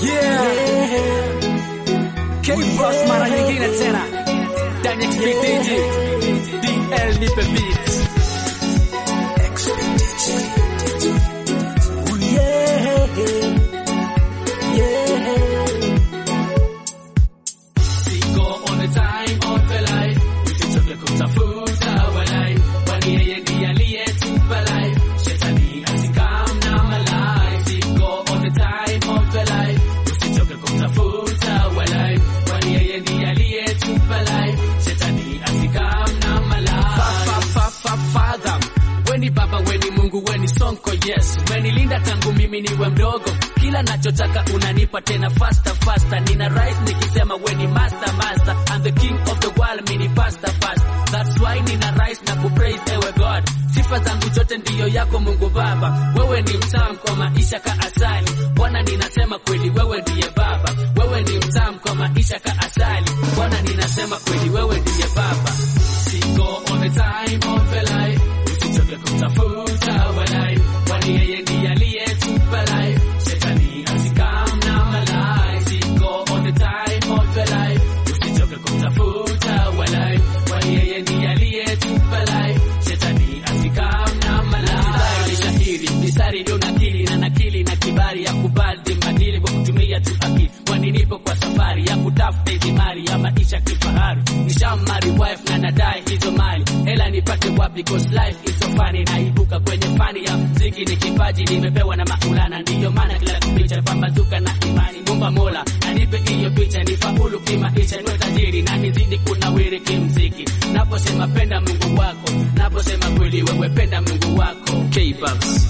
Yeah. K-Boss mara nyingine tena ndani ya kipindi DL nipe beats. Oh, yeah. Yeah. Siko on the time of the life, usichoke kutafuta walai, kwani yeye ndiye aliyetupa life. Shetani asikam na malai. Siko on the time of the life, usichoke kutafuta walai, kwani yeye ndiye aliyetupa life. Shetani asikam na malai. Fa, fa, fa, father. Weni baba, weni Mungu, weni sonko, yes. Umenilinda tangu mimi niwe mdogo, kila nachotaka unanipa tena faster faster. Nina rise nikisema weni master master, I'm the king of the world, mini pasta pasta. That's why nina rise na kupraise ewe God. Sifa zangu zote ndiyo yako Mungu Baba, wewe ni mtamu kwa maisha ka asali. Bwana ninasema kweli, wewe ndiye Baba, wewe ni mtamu kwa maisha ka asali. Bwana ninasema kweli, wewe ndiye Baba. Siko on the time of the life usichoke kutafuta walai, kwani yeye ndiye aliyetupa life. Shetani asikam na malai. Siko on the time of the life, usichoke kutafuta walai, kwani yeye ndiye aliyetupa life. Shetani asikam na malai. Ni shahiri mistari ndio nakili na nakili na kibali ya kubadili madili kwa kutumia tu akili, kwani nipo kwa safari ya kutafuta hizi mali ya maisha kifahari. Nishamari wife na nadai hizo mali, hela nipate wapi? Cause life is so funny. Naibuka kwenye fani ya mziki, ni kipaji nimepewa na Maulana, ndiyo maana kila picha pambazuka na imani. Mumba Mola anipe hiyo picha, nifaulu kimaisha, niwe tajiri na nizidi kunawiri kimziki. Naposema penda Mungu wako, naposema kweli wewe penda Mungu wako. K-Babs.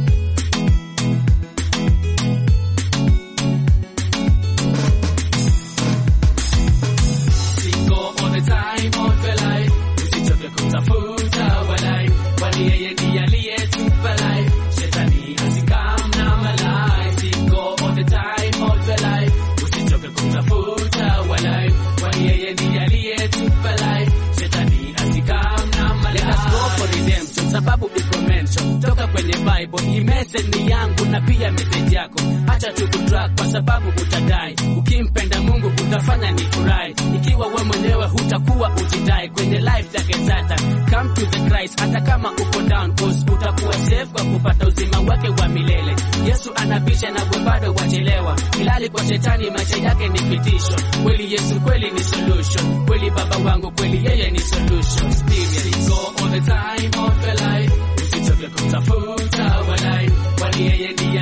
Siko on the time of the life, usichoke kutafuta walai, kwani yeye ndiye aliyetupa life. Shetani asikam na malai. Siko on the time of the life, usichoke kutafuta walai, kwani yeye ndiye aliyetupa life. Shetani asikam na malai. Let us go for redemption, sababu iko mention toka kwenye Bible. Hii message ni yangu na pia message yako, acha tukutrack kwa sababu utadai. Ukimpenda Mungu utafanya ni furahi, ikiwa we mwenyewe hutakuwa ujidai kwenye life yake sasa. Come to the Christ hata kama uko down, cause utakuwa safe kwa kupata uzima wake wa milele. Yesu anabisha na we bado wachelewa, ilali kwa shetani maisha yake ni pitisho. Kweli Yesu kweli ni solution, kweli baba wangu kweli yeye ni solution. Experience go all the time of the life, usichoke kutafuta walai, kwani yeye ndiye